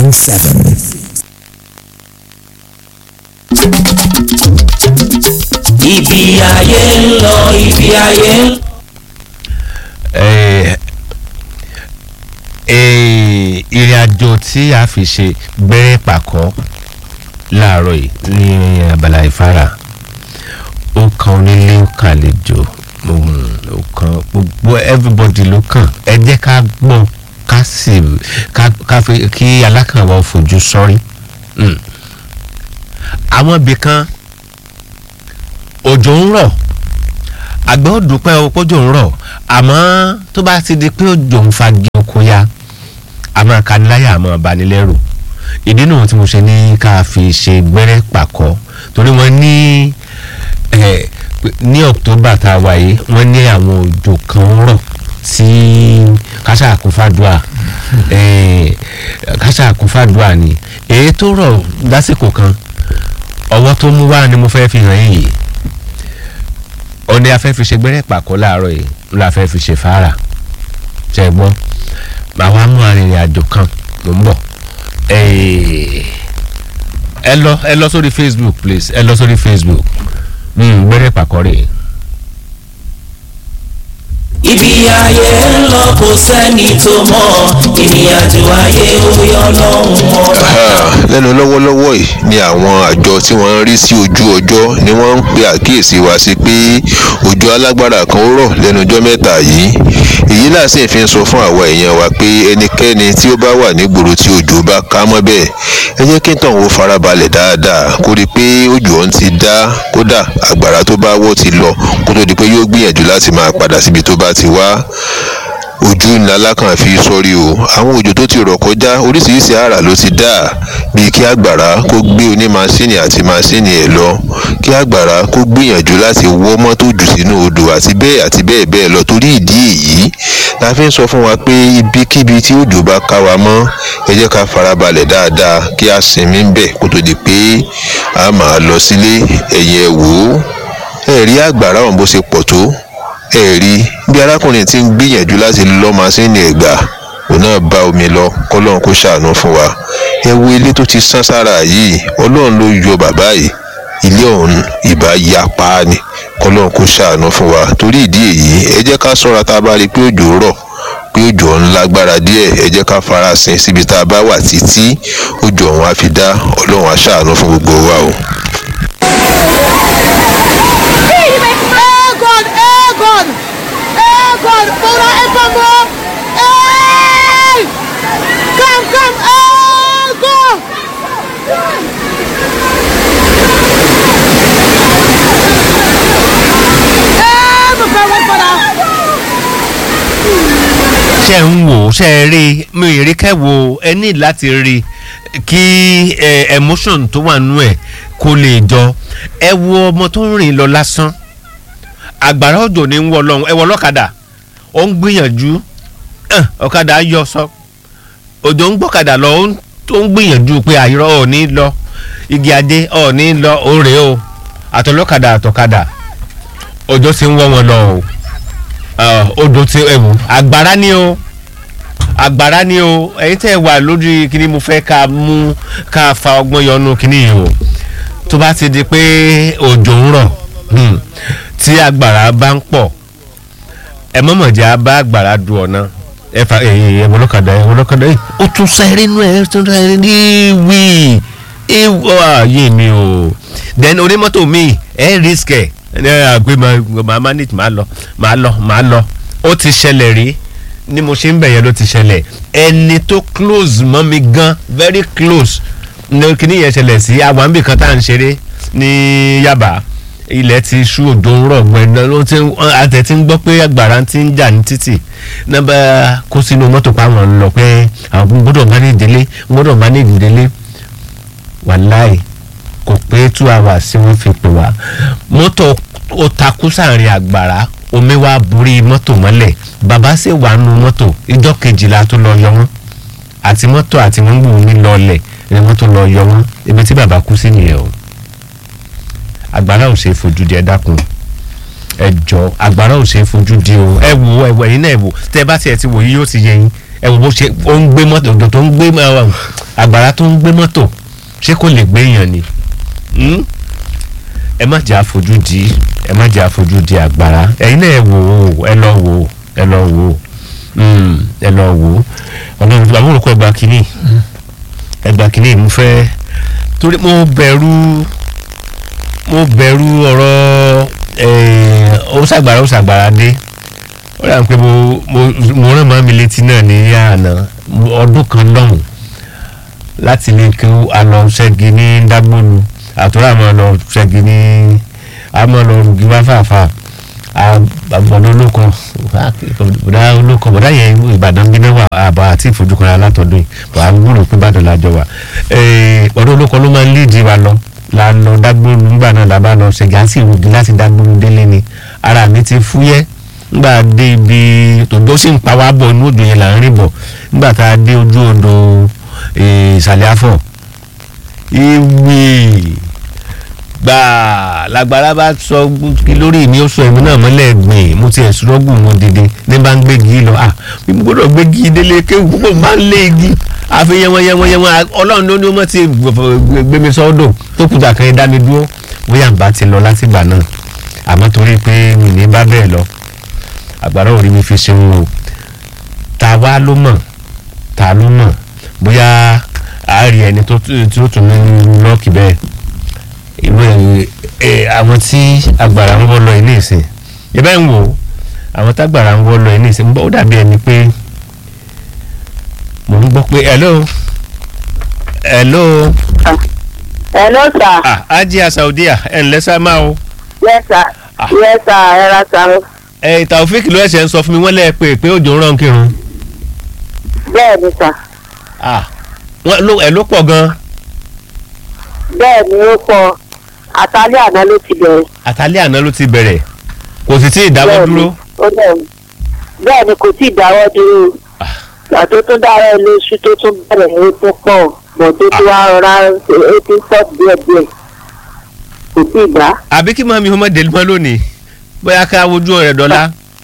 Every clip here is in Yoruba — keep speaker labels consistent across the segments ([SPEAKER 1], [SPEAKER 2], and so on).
[SPEAKER 1] 105.7.
[SPEAKER 2] ibi ayé ń lọ ibi ayé ń lọ.
[SPEAKER 3] Eh, eh, ìrìn àjò tí a fi ṣe gbẹ́rẹ́ pàkọ́ láàárọ̀ yìí ní abala ìfara ó kan onílé ó kan àlejò mm, ó kan gbogbo everybody ló kàn ẹ jẹ́ ká gbọ́ ká sì ká ká fi kí alákànwá fojú sọ́rí Mm. àwọn ibì kan òjò ń rọ̀ àgbẹ̀ ó dúpẹ́ o pójò ń rọ̀ àmọ́ tó bá ti di pé òjò ń fagi oko ya àmọ́ kaniláyà àmọ́ banilẹ́rù ìdí nù tí mo ṣe ní ká fi ṣe gbẹ́rẹ́ pàkọ́ torí wọ́n ní eh, ní october tá a wà yìí wọ́n ní àwọn òjò kan ń rọ̀ tí kásá àkúfàdùà eh, kásá àkúfàdùà ni èyí tó rọ̀ lásìkò kan ọwọ́ tó mú wá ni mo fẹ́ fi hàn yìí ó ní a fẹ́ fi ṣe gbẹ́rẹ́ pàkọ́ láàárọ̀ yìí la fẹ́ fi ṣe fàárà ṣe é gbọ́ màá wá mú arìnrìn àjò kan ló ń bọ̀ ẹ lọ ẹ lọ sórí facebook please ẹ lọ sórí facebook mm, gbẹ́rẹ́ pàkọ́ rè
[SPEAKER 2] ibi ayé ń lọ kò sẹ́ni tó mọ̀ ìrìnàjò ayé orí ọlọ́run ọba.
[SPEAKER 4] lẹ́nu lọ́wọ́lọ́wọ́ yìí ni àwọn àjọ tí wọ́n ń rí sí ojú ọjọ́ ni wọ́n ń pe àkíyèsí wa sí pé òjò alágbára kan ó rọ̀ lẹ́nu ọjọ́ mẹ́ta yìí èyí náà sì fi ń sọ fún àwa èèyàn wa pé ẹnikẹ́ni tí ó bá wà nígboro tí òjò bá ká mọ́ bẹ́ẹ̀ ẹ jẹ́ kí tàn ó farabalẹ̀ dáadáa kó rí i pé òjò ọ̀hún ti dá kódà àgbàrá tó bá wọ́ ti lọ kó tó di pé yóò gbìyànjú láti máa padà síbi tó bá ti wá ojú ńlá lákàn fi sọrí o àwọn òjò tó ti rọ̀ kọjá oríṣiríṣi àrà ló ti dá bíi kí àgbàrá kó gbé oní masíìnì àti masíìnì ẹ̀ lọ kí àgbàrá kó gbìyànjú láti wọ́ mọ́tò jù sínú odò àti bẹ́ẹ̀ àti bẹ́ẹ̀ bẹ́ẹ̀ lọ torí ìdí èyí la fi ń sọ fún wa pé ibikíbi tí òjò bá ká wa mọ́ ẹ jẹ́ ká farabalẹ̀ dáadáa kí a sinmi ń bẹ̀ kó tó di pé a máa lọ sílé ẹ̀yìn ẹ̀ wò ó ẹ̀rí àgbàrá ọ̀hún bó ṣe pọ̀ tó ẹ̀rí bí arákùnrin ti ń gbìyànjú láti lọ́ masíìnì ẹ̀gbà òun náà bá omi lọ kọ́lọ́run kó ṣàánú fún wa ẹ wo ilé tó ti sán sára yìí ọlọ́run ló yọ bàbá yìí ilé ọ̀hún ìbá ya pa á ni kọ́lọ́run kó ṣàánú fún wa torí ìdí èyí ẹ jẹ́ ká sọ́ra tá a bá rí i pé òjò rọ̀ pé òjò ọ̀hún lágbára díẹ̀ ẹ jẹ́ ká farasin síbi tá a bá wà títí òjò ọ̀hún á fi dá ọlọ́run á ṣàánú fún gbogbo wa o.
[SPEAKER 5] Egon! Egon! Egon! Para Egon! Hey! Come, come, Egon! Eh, my friend, what for that?
[SPEAKER 3] ṣe ń wò ó ṣe é rí mi ì rí kẹ́wò ẹ ní láti rí kí ẹ emotion tó wà nú ẹ kó lè jọ ẹ wo ọmọ tó ń rìn lọ lásán àgbàrá òjò ní ń wọ lọ́hùn ẹ wọ ọlọ́kadà ó ń gbìyànjú ẹ̀, ọ̀kadà yọ sọ òjò ń gbọ́kadà lọ ó ń- ó ń gbìyànjú pé àìrọ́ ò ní lọ igi adé ò ní lọ ó rèé o àtọlọ́kadà àtọ̀kadà òjò ti ń wọ́ wọn lọ o Ọ, odò ti ẹwù àgbàrá ni o àgbàrá ni o ẹ̀yin tẹ́ ẹ wà lórí kíní mo fẹ́ ká mú ká fa ọgbọ́n yọnu kíní yìí o tó bá ti di pé òjò ń rọ̀ hmm, tí àgbàrá bá ń pọ̀ ẹ mọ̀mọ̀ jẹ́ á bá àgbàrá du ọ̀nà ẹ fa ẹ̀yìn ẹ̀ wọlọ́kadà ẹ̀ wọlọ́kadà ẹ̀ ó tún sáré nú ẹ̀ tún sáré ní wí ìwọ ààyè mi o then onímọ́tò mi ẹ̀ risk ẹ̀ ẹ̀ àgbẹ̀ máa manage máa lọ máa lọ máa lọ ó ti ṣẹlẹ̀ rí ni mo ṣe ń bẹ̀yẹ̀ ló ti ṣẹlẹ̀ ẹni tó close mọ́ mi gan very close ní kíní yẹn ṣẹlẹ̀ sí àwọn àmì kan tá à ń ṣeré ní Yaba ilẹ̀ ti ṣú òjò ń rọ̀ gbẹ̀dọ̀ ló ti ń àtẹ̀ tí ń gbọ́ pé àgbàrá ti ń jà ní títì nọ́mbà kó sínú mọ́tò pa àwọn ń lọ pé àwọn gbọ́dọ̀ manage délé gbọ́dọ̀ manage délé wàláì kò pé two hours tí wọ́n fi pè wá mọ́tò ó takú sáàrin àgbàrá omi wá borí mọ́tò mọ́lẹ̀ bàbá sì wà nù mọ́tò ìjọ kejìlá tó lọ yọ wọ́n àti mọ́tò àti wọ́n gbòó mi lọlẹ̀ ni wọ́n tó lọ yọ wọ́n ibi tí bàbá kú sí nìyẹn o àgbàrá ò ṣe é fojú di ẹ dákun ẹ jọ àgbàrá ò ṣe é fojú di o ẹ wò ẹ wò ẹ̀yin náà ẹ wò tẹ bá tiẹ̀ ti wò yí yóò ti yẹ yín ẹ wò bó ṣe ó ń gbé mọ́tò òdò tó ń gbé ẹ, àgbàrá tó ń gbé mọ́tò ṣé kò lè gbé èèyàn ni Hmm? ẹ má jẹ́ àfojú di ẹ má jẹ́ àfojú di àgbàrá ẹ̀yin náà ẹ wò ó ẹ lọ wò ó ẹ lọ wò ó Hmm, ẹ lọ wò ó ọlọ́run tó bá wọ́n kọ́ ẹgbàá kínní ẹgbàá kínní mo fẹ́ torí mo bẹ̀rù mo bẹ̀rù ọ̀rọ̀ ẹ̀, ó ṣàgbàrá ó ṣàgbàrá dé ó dà pé mo mo mo rán màmí létí náà ní àná ọdún kan lọ́hùn láti lè kí a lọ ṣẹ́gi ní dágbólu àtúrà máa lọ ṣẹ́gi ní a máa lọ rùgí wá fàáfà àbọ̀dọ̀ olóko bọ̀dá olóko bọ̀dá yẹn ìbàdàn bí náà wà àbá àti ìfojúkan alátọ̀dún yìí bọ̀ à ń gbúrò pé ìbàdàn lájọ wà bọ̀dá olóko ló máa ń líìdì wa lọ la lọ dágbólu nígbà náà la bá lọ ṣẹ́gi á sì rùgí láti dágbólu délé ni ara mi ti fúyẹ́ nígbà dé ibi tòjó sì ń pa wá bọ̀ inú òjò yẹn là ń rìn bọ̀ nígbà tá a dé ojú odò eh, ìsàlẹ̀ afọ̀ ìwé gbà lágbára bá sọ kí lórí mi ó sọ èmi náà mọ́lẹ̀ gbìn mo ti ẹ̀sùn rọ́gùn mo dìde ní bá ń gbégi lọ à bí mo gbọ́dọ̀ gbégi délé kéwù púpọ̀ máa ń lé igi àfi yẹwọn yẹwọn yẹwọn ọlọ́run ló ní ó mọ̀ ti gbé mi sọ́dọ̀ tó kùtà kan dá mi dúró bóyá n bá ti lọ látìgbà náà àmọ́ torí pé mi ní bá bẹ́ẹ̀ lọ àgbàrá ò rí mi fi ṣeun o ta wá ló mọ̀ ta ló mọ̀ bóyá àárí ẹni tó tí ó tún ní lọ́ọ̀kì bẹ́ẹ̀ ìwé ẹ àwọn tí agbára ń wọ́ lọ ilé ìsìn ìbá ń wò ó àwọn tágbára ń wọ́ lọ ilé ìsìn ó dàbí ẹni pé mò ń gbọ́ pé hello hello
[SPEAKER 1] Hello sir.
[SPEAKER 3] ah ajia saudiya ẹ̀ ǹlẹ́ sá máa o
[SPEAKER 1] Yes sir.
[SPEAKER 3] Ah.
[SPEAKER 1] Yes sir. Ẹ ra sir.
[SPEAKER 3] ẹ̀ taofik ló ẹ̀ṣẹ̀ ń sọ fún mi wọ́n lẹ́ẹ̀ pé pé òjò ń rán kírun
[SPEAKER 1] Bẹ́ẹ̀ ni sir.
[SPEAKER 3] ah wọ́n ló ẹ̀ ló pọ̀ gan-an
[SPEAKER 1] Bẹ́ẹ̀ ni ó pọ̀. Àtàlẹ́ àná ló ti bẹ̀rẹ̀.
[SPEAKER 3] àtàlẹ́ àná ló ti bẹ̀rẹ̀ kò sì tí ì dáwọ́
[SPEAKER 1] Bẹ́ẹ̀ ni,
[SPEAKER 3] dúró
[SPEAKER 1] ó dẹ̀ bẹ́ẹ̀ ni kò tí ì dáwọ́ dúró. Ìgbà tó tún dára ẹ lóṣù tó tún bẹ̀rẹ̀ ó tún pọ̀. Bọ̀ tó tún wá rọra ó tún pọ̀ díẹ̀díẹ̀. Kò tí ì dá.
[SPEAKER 3] àbí kí màmí ọmọ délé mọ́ lónìí bóyá ká wojú rẹ̀ dọ́là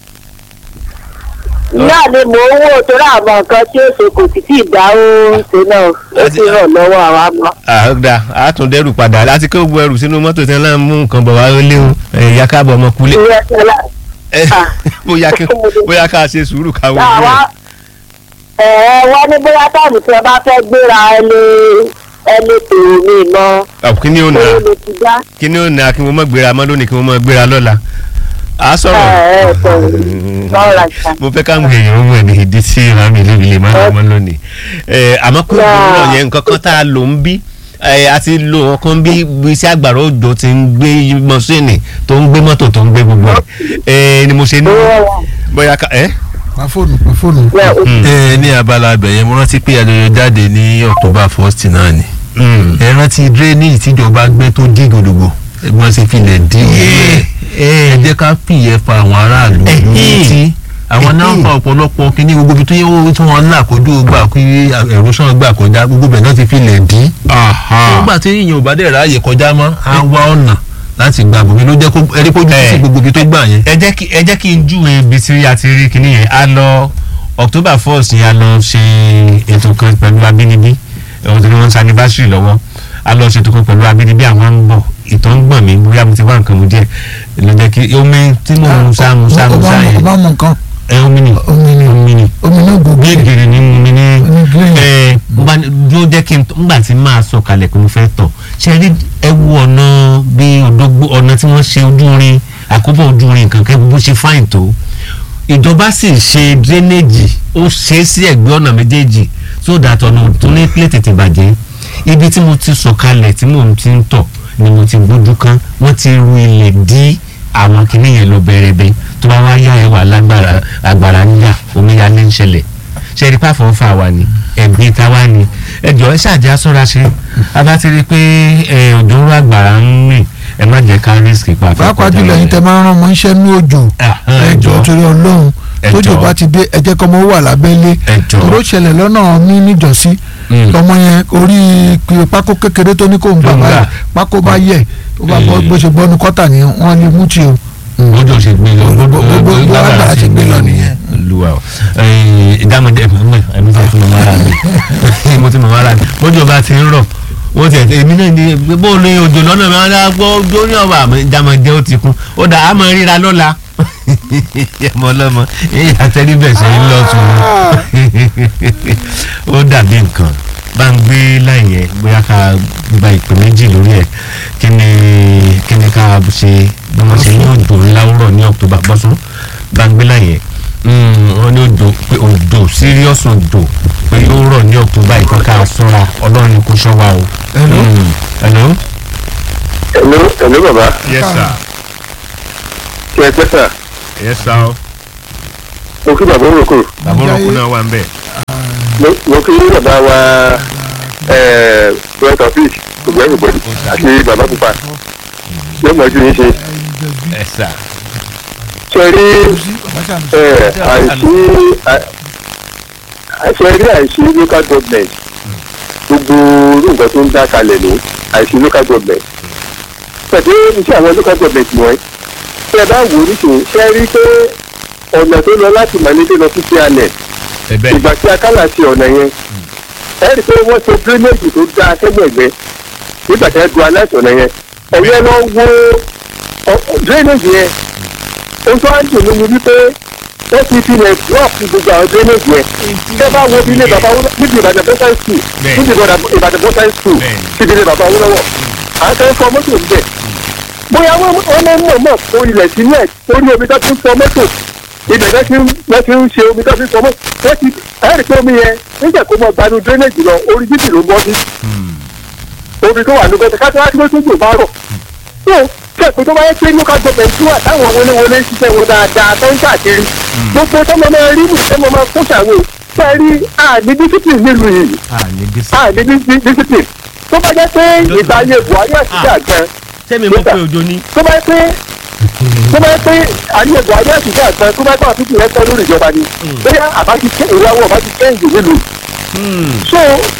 [SPEAKER 1] Náà ni mò ń wò tó rà mọ nǹkan tí ó ṣe kò sì tí ì dá ó ń ṣe náà. Ó ti ràn lọ́wọ́ àwa mọ́.
[SPEAKER 3] àhọ́dà àtúndẹ́rù padà láti kó gbogbo ẹrù sínú mọ́tò tí wọ́n náà mú nǹkan bọ̀ wá lé o ẹ̀yà káàbọ̀ ọmọ kulé
[SPEAKER 1] Ìrẹsì ọlá.
[SPEAKER 3] ẹ
[SPEAKER 1] Ah.
[SPEAKER 3] bóyá kí bóyá ká ṣe sùúrù ká wojú
[SPEAKER 1] àwa
[SPEAKER 3] rẹ̀
[SPEAKER 1] ẹ wọ́n ní bóyá táàmù tí wọ́n bá fẹ́ gbéra ẹni ẹni tòun ní ìmọ̀
[SPEAKER 3] Ah, kí ni ó na
[SPEAKER 1] owó ló ti dá.
[SPEAKER 3] kí ni ó na kí wọ́n mọ̀ gbéra mọ́ lónìí kí wọ́n mọ̀ gbéra lọ́la à á sọ̀rọ̀
[SPEAKER 1] ẹ ẹ sọ̀rọ̀ sọ̀rọ̀ àṣà.
[SPEAKER 3] mo fẹ́ káwọn èèyàn mọ̀ ní ìdí tí màmí lébi lè máa mọ́ lónìí ẹ àmọ́ kó
[SPEAKER 1] Yeah.
[SPEAKER 3] ìgbóná yẹn nǹkan kan tá a lò ń bí ẹ a ti lo ọkàn bí bí iṣẹ́ àgbàrá òjò ti ń gbé mọ́ṣíìnì tó ń gbé mọ́tò tó ń gbé gbogbo ẹ̀ ẹ ni mo ṣe ní bóyá ká ẹ.
[SPEAKER 6] pa fóònù pa fóònù.
[SPEAKER 7] ẹ ní abala abẹ yẹn mo rántí pé ayọyọ jáde ní october first náà ni ẹ rántí drainage tíjọba gbé tó dí gbòdògbò ẹgbọn ṣe filẹ̀ dí ẹ jẹ́ ká pìyẹ fa àwọn aráàlú létí àwọn náà fa ọ̀pọ̀lọpọ̀ kíní gbogbo ibi tó yẹ tí wọ́n là kójú gbà kí ẹ̀rọ sàn gbà kọjá gbogbo bẹ̀ náà ti filẹ̀ dí nígbà tí èèyàn ò bá dẹ̀ ráàyè kọjá mọ́ á wá ọ̀nà láti gba bòmí ló jẹ́ kó ẹrí kójú sí gbogbo ibi tó gbà yẹn.
[SPEAKER 3] ẹ jẹ́ kí ẹ jẹ́ kí n júwe ibi tí a ti rí kinní yẹn a lọ october first yẹn a lọ ṣe ètò kan pẹ̀lú abínibí ohun tí wọ́n ń sanibásírì lọ́wọ́ a lọ ṣètò kan pẹ̀lú abínibí àwọn ń bọ̀ ìtọ́ ń gbọ̀n mí bóyá mo ti wá nǹkan mu díẹ̀ ló jẹ́ kí omi tí mò ń sá mu sá mu sá
[SPEAKER 6] ọba
[SPEAKER 3] yẹn
[SPEAKER 6] ọba mọ nǹkan
[SPEAKER 3] ẹ omi ni
[SPEAKER 6] omi ni
[SPEAKER 3] omi ni
[SPEAKER 6] omi náà gbogbo
[SPEAKER 3] bí ègèrè ni mo mi ní
[SPEAKER 6] Ní green.
[SPEAKER 3] ẹ mo bá ní dúró jẹ́ kí n ngbà tí máa sọ kalẹ̀ pé mo fẹ́ tọ̀ ṣe rí ẹ wo ọ̀nà bí òdògbó ọ̀nà tí wọ́n ṣe ojú rin àkóbọ̀ ojú rin nǹkan kẹ́ bó ṣe fáìn tó ìjọba sì ṣe drainage ó ṣe é sí ẹ̀gbẹ́ ọ̀nà méjèèjì so that ọ̀nà tó ní plé tètè bàjẹ́ ibi tí mo ti sọ kalẹ̀ tí mò ń ti ń tọ̀ ni mo ti gbójú kan wọ́n ti ru ilẹ̀ dí àwọn kìnìún yẹn lọ bẹ̀rẹ̀bẹ̀ tó bá wá yá ẹ wà lágbára agbára níyà omíyalé ń ṣẹlẹ̀ ṣe rí pàfọ́ fà wá ni ẹ̀gbin ta wá ni ẹjọ́ ẹ ṣáàjẹ́ aṣọ́ra ṣe a bá ti rí i pé ẹ, òjò ń rọ àgbàrá ń rìn ẹ má jẹ́ ká risk pa àfẹ́
[SPEAKER 6] pàápàá
[SPEAKER 3] kọjá
[SPEAKER 6] jùlọ
[SPEAKER 3] lọ
[SPEAKER 6] yín tẹ
[SPEAKER 3] rẹ̀.
[SPEAKER 6] máa ń rán ọmọ iṣẹ́ ní òjò
[SPEAKER 3] Ah, ah,
[SPEAKER 6] ẹjọ́
[SPEAKER 3] ẹjọ́.
[SPEAKER 6] torí ọlọ́run
[SPEAKER 3] Ẹjọ́.
[SPEAKER 6] tójò bá ti dé ẹ jẹ́ kọ́mọ wà lábẹ́lé
[SPEAKER 3] Ẹjọ́.
[SPEAKER 6] tòró ṣẹlẹ̀ lọ́nà mi níjọ́sí
[SPEAKER 3] Mm.
[SPEAKER 6] ọmọ yẹn orí pé pákó kékeré tó ní kó ń gbà
[SPEAKER 3] Tó ń gbà.
[SPEAKER 6] báyìí pákó bá yẹ ó bá bọ́
[SPEAKER 3] Mm.
[SPEAKER 6] bó ṣe bọ́nu kọ́tà ni wọ́n lè mú tí o.
[SPEAKER 3] bójú ṣe gbé lọ
[SPEAKER 6] Gbogbo- gbogbo- gbogbo
[SPEAKER 3] lágbára
[SPEAKER 6] agbára
[SPEAKER 3] ṣe
[SPEAKER 6] ṣe
[SPEAKER 3] gbé
[SPEAKER 6] gbé
[SPEAKER 3] lọ
[SPEAKER 6] lọ
[SPEAKER 3] nìyẹn lu olúwa o ìdámọ̀dé ẹ̀mí ẹ̀mí tí mo máa rà mí mo ti mọ̀ máa rà mí bójú ọba ti ń rọ̀ wọ́n ti ẹ̀ èmi náà ní bó o ní òjò lọ́nà mi wọ́n á gbọ́ ojú ní ọba àmọ́ ìdámọ̀dé ó ti kún ó dà á máa ríra lọ́la ẹmọ ọlọmọ èyí àtẹnibẹsẹ ń lọ tún ó dàbí nǹkan bá ń gbé láyé bóyá ká gba ìpè méjì lórí ẹ kí ni kí ni ká ṣe bí wọn ṣe ní òjò ńlá rọ̀ ní october bọ́sùn bá ń gbé láyé wọn ní òjò pé òjò serious òjò pé yóò rọ̀ ní october ìkan ká sọ́ra ọlọ́run kò ṣọ́ wa o.
[SPEAKER 6] Hello?
[SPEAKER 3] Mm, hello.
[SPEAKER 4] ẹ̀lú ẹ̀lú bàbá
[SPEAKER 3] yes sir
[SPEAKER 4] kí ẹ pẹ́ sà
[SPEAKER 3] yes sir
[SPEAKER 4] mo kí bàbá òrùkù
[SPEAKER 3] bàbá olóko náà wà ń bẹ̀.
[SPEAKER 4] mo kí bàbá wa brent office gbogbo everybody àti bàbá pupa yóò mọ̀ ojú yín ṣe
[SPEAKER 3] yes sir.
[SPEAKER 4] ṣe rí ẹ, àìsí àìsí rí àìsí local government gbogbo irú nǹkan tó ń dá kalẹ̀ ní àìsí local government pẹ̀lú iṣẹ́ àwọn local government wọ̀nyí tí ẹ bá wò ó níṣòro ṣe rí pé ọ̀nà tó lọ láti màlédé lọ sí cnn
[SPEAKER 3] ẹ̀bẹ̀
[SPEAKER 4] ìgbà tí akálà ṣe ọ̀nà yẹn ẹ rí i pé wọ́n ṣe drainage tó dáa sẹ́gbẹ̀gbẹ́ nígbà tí wọ́n du aláìsàn ọ̀nà yẹn ẹ̀yẹ lọ wo ọ- drainage yẹn ohun tó wá ń dùn mí ni wípé wọ́n ti fi lẹ̀ block gbogbo àwọn drainage yẹn ṣé bá wo ilé bàbá wọn níbi ìbàdàn bọ́sán school
[SPEAKER 3] Bẹ́ẹ̀.
[SPEAKER 4] níbi ìbàdàn ìbàdàn bọ́sán school
[SPEAKER 3] Bẹ́ẹ̀.
[SPEAKER 4] síbi ilé bàbá wọn lọ́wọ́ à ń kẹ́ fọ mọ́tò níbẹ̀ bóyá wọ́n wọ́n mọ̀ mọ̀ mọ̀ kó ilẹ̀ sílẹ̀ torí omi tó ti ń fọ mọ́tò ibẹ̀ lọ́ ti ń lọ́ ti ń ṣe omi tó ti ń fọ mọ́tò wọ́n ti ẹ̀rì pé omi yẹn nígbà tó mọ gbanú drainage lọ orí títì ló bọ́ sí omi tó wà lóko ká tó wá tó tó bá rọ̀ tó kẹ́kọ̀ọ́ tó bá yẹ pé local government wà táwọn wọléwọlé ń ṣiṣẹ́ wọn dáadáa tó ń káàkiri gbogbo tọ́mọ máa rí mú tọ́mọ máa kó ṣàwò fẹ́ rí àní discipline nílùú yìí
[SPEAKER 3] àní dísí.
[SPEAKER 4] àní dis- discipline tó bá jẹ́ pé ìgbà ayé buhari àti ìgbà gan
[SPEAKER 3] sẹ́mi mo pé òjò ní.
[SPEAKER 4] tó bá yẹ pé tó bá yẹ pé àníyàn buhari àti ìgbà gan tó bá yẹ pé àtúntò rẹ tán lórí ìjọba ni bóyá àbá ti kẹ́ ìwé àwọn ọba ti kẹ́hìndé nílùú so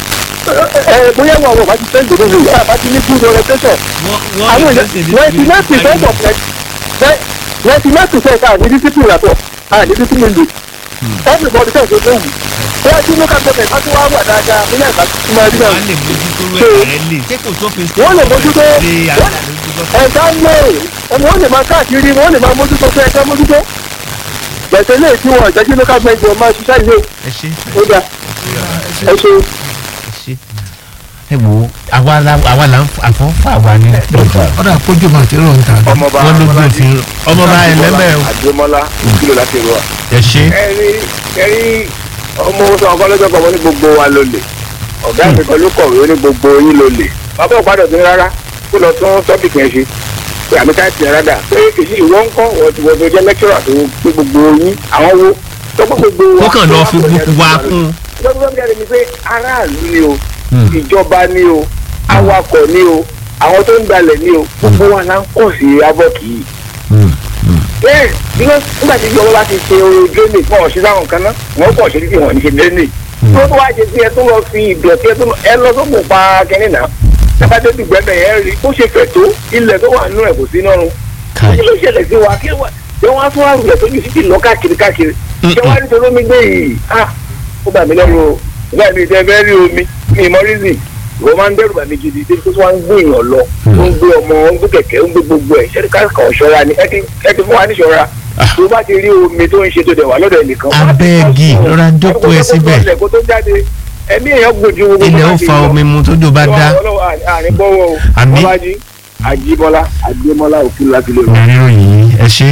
[SPEAKER 4] ẹ ẹ bóyá àwọn ọba ti kẹ́hìndé nílùú àbá ti ní good orientation àwọn èèyàn ninety nine percent of ninety nine percent àní discipline àtọ̀ àní discipline lè everybody tẹ̀ tó léwu bóyá tí local government bá tún wá wà dáadáa bóyá ìgbà tó máa rí náà
[SPEAKER 3] wọ́n lè mójútó rẹ̀ lè ṣé kò sófin sí
[SPEAKER 4] wọ́n lè mójútó
[SPEAKER 3] lè àgbà lójútó.
[SPEAKER 4] ẹ̀ka lè ọmọ wọn lè máa káàkiri wọn lè máa mójútó fún ẹ̀ka mójútó gbẹ̀sẹ̀ lè tí wọn jẹ́ kí local government máa ṣiṣẹ́ ilé
[SPEAKER 3] ẹ ṣe
[SPEAKER 4] ó dà ẹ ṣe
[SPEAKER 3] ẹ ṣe. ẹ wo àwa la àwa la ń àfọ́fà wa ní ọjà.
[SPEAKER 6] ọ̀dà àpójú máa ti rọ̀ ń ta.
[SPEAKER 4] ọmọọba
[SPEAKER 3] wọ́n ló gbé òfin ọmọọba ẹ̀ lẹ́mẹ̀ o.
[SPEAKER 4] àdèmọlá kílò láti rọ.
[SPEAKER 3] ẹ ṣe.
[SPEAKER 4] ẹrí ẹrí ọmọ sọ ọkọ lọ́jọ́ kan wọ́n ní gbogbo wa ló lè ọ̀gá mi kan ló kọ̀wé ó ní gbogbo yín ló lè bàbá òpadà tó ní rárá kó lọ tún tọ́pìkì yẹn ṣe pé àmì táyà tìǹ rádà pé èyí ìwọ ń kọ́ wọ́n ti wọ́n tó jẹ́ lẹ́kítọ́rà tó pé gbogbo yín àwọn wo tọ́pọ̀ gbogbo wa.
[SPEAKER 3] ó kàn lọ fi gbogbo wa kún.
[SPEAKER 4] lọ́gbọ́n mi jáde ni pé aráàlú ni o ìjọba ni o awakọ̀ ni o àwọn tó ń dalẹ̀ ni o gbogbo wa la ń kọ̀ sí abọ́kì yìí bẹ́ẹ̀ nígbà nígbà tí ìjọba bá ti ṣe orin drainage fún ọ̀ṣẹ́ sáwọn kan náà wọ́n kọ̀ ṣe títí wọ́n ní ṣe drainage tí wọ́n tó wá ṣe sí ẹ tó lọ fi ìdọ̀tí ẹ tó lọ- ẹ lọ sókun pa kínní náà tábàdé ti gbẹ́bẹ̀ yẹn rí ó ṣe fẹ̀ tó ilẹ̀ tó wà nínú ẹ̀ kò sí nọ́run kí ló ṣẹlẹ̀ sí wa kí wà ṣé wọ́n á tún àrùlẹ̀ tó ju títì lọ káàkiri káàkiri ṣé wọ́n á ní torí omi gbé yìí ah ó bà mí lẹ́rù o ìgbà mi ìtẹ́ fẹ́ rí omi mi ìmọ̀ rízì ìwọ máa ń dẹ́rù bà mí gidi débi tó tún wá ń gbé èèyàn lọ ó ń gbé ọmọ ó ń gbé kẹ̀kẹ́ ó ń gbé gbogbo ẹ̀ ṣẹ́ni káàkiri ọ̀ṣọ́ra ni ẹ ti ẹ ti fún wa níṣọ́ra tó bá ti rí omi tó ń ṣe tó dẹ̀ wà lọ́dọ̀ ẹnìkan. wá ti
[SPEAKER 3] abẹ́ẹ̀gì
[SPEAKER 4] kọ́ sùn.
[SPEAKER 3] lọ́ra jókòó ẹ síbẹ̀
[SPEAKER 4] Ẹ̀kọ́ tó jáde ẹ̀mí èèyàn gbòjú gbogbo
[SPEAKER 3] ilẹ̀ ó
[SPEAKER 4] láti
[SPEAKER 3] fa
[SPEAKER 4] lọ.
[SPEAKER 3] omi mu tójò bá dá.
[SPEAKER 4] Ọlọ́run àní bọ́wọ́ o
[SPEAKER 3] Àmín.
[SPEAKER 4] Bọ́lájí Àjíbọ́lá Àjíbọ́lá òfin láti lè rọ.
[SPEAKER 3] ìrírò yìí ẹ ṣe.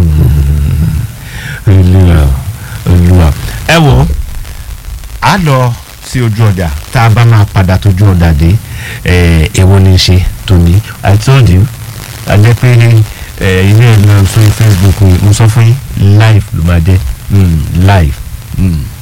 [SPEAKER 3] olúwa olúwa ẹ wo a lọ sí ojú ọjà tá a bá máa padà tójú ọjà dé ẹ èwo ni ṣe tòní i told you a jẹ pé ẹ ilé ẹ lọ sórí facebook mo sọ fún yín live ló máa jẹ mm, live. Mm.